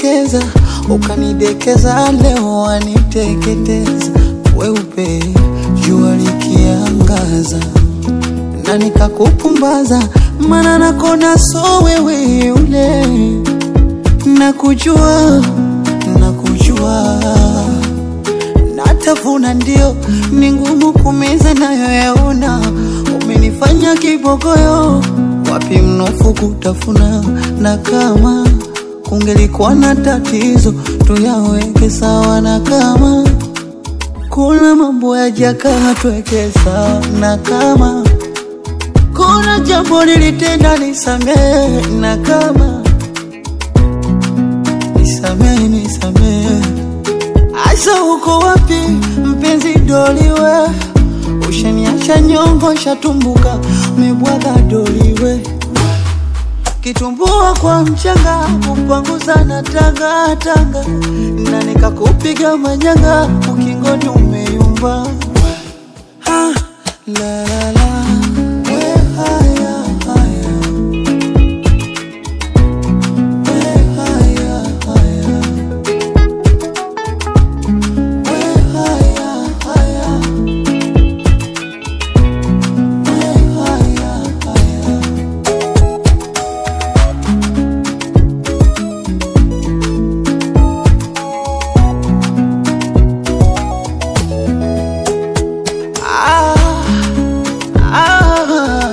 ulivyonitekeza ukanidekeza, leo waniteketeza. Weupe jua likiangaza na nikakupumbaza, mana nakona so wewe yule, nakujua nakujua, natafuna ndio ni ngumu kumeza nayo yaona, umenifanya kibogoyo, wapi mnofu kutafuna, na kama kungelikuwa na tatizo tuyaweke sawa, na kama kuna mambo yajakaa tuweke sawa, na kama kuna jambo nilitenda nisamehe, na kama nisamehe, nisamehe. Asa uko wapi mpenzi doliwe? Ushaniacha nyongo, shatumbuka, umebwaga doliwe kitumbua kwa mchanga, kupanguza na tanga tanga, na nikakupiga manyanga, ukingoni umeyumba. Ha, la, la, la. We, haya, haya. We, haya, haya. We, haya, haya. We, haya, haya. Ah, ah,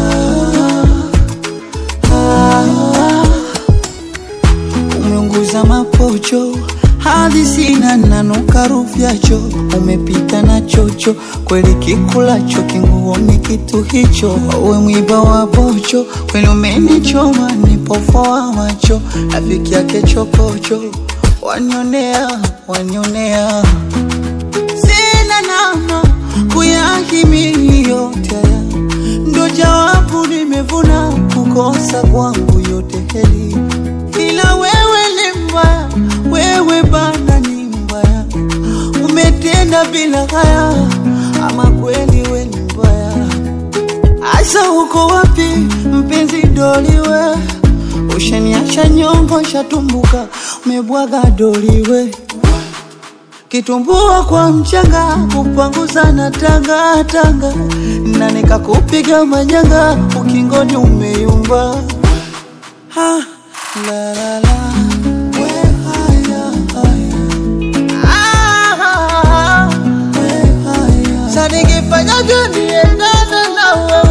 ah. Umeunguza mapocho hadi sina nanuka rufyacho, umepita na chocho kweli, kikulacho kinguoni kitu hicho, uwe mwiba wa bocho kweli, umenichoma nipofoa macho, rafiki yake chokocho, wanionea wanionea sina namna kuyahimili yote haya, ndo jawabu nimevuna kukosa kwangu yote heli, ila wewe ni mbaya, wewe bana ni mbaya, umetenda bila haya, ama kweli we ni mbaya. Asa uko wapi mpenzi doliwe? Ushaniacha nyongo, shatumbuka, umebwaga doliwe kitumbua kwa mchanga, kupanguza na tanga tanga, na nikakupiga manyanga, ukingoni umeyumba. Ha, la, la, la. We, haya, haya. Ah, we, haya. Sa nikifanya gani endane na wewe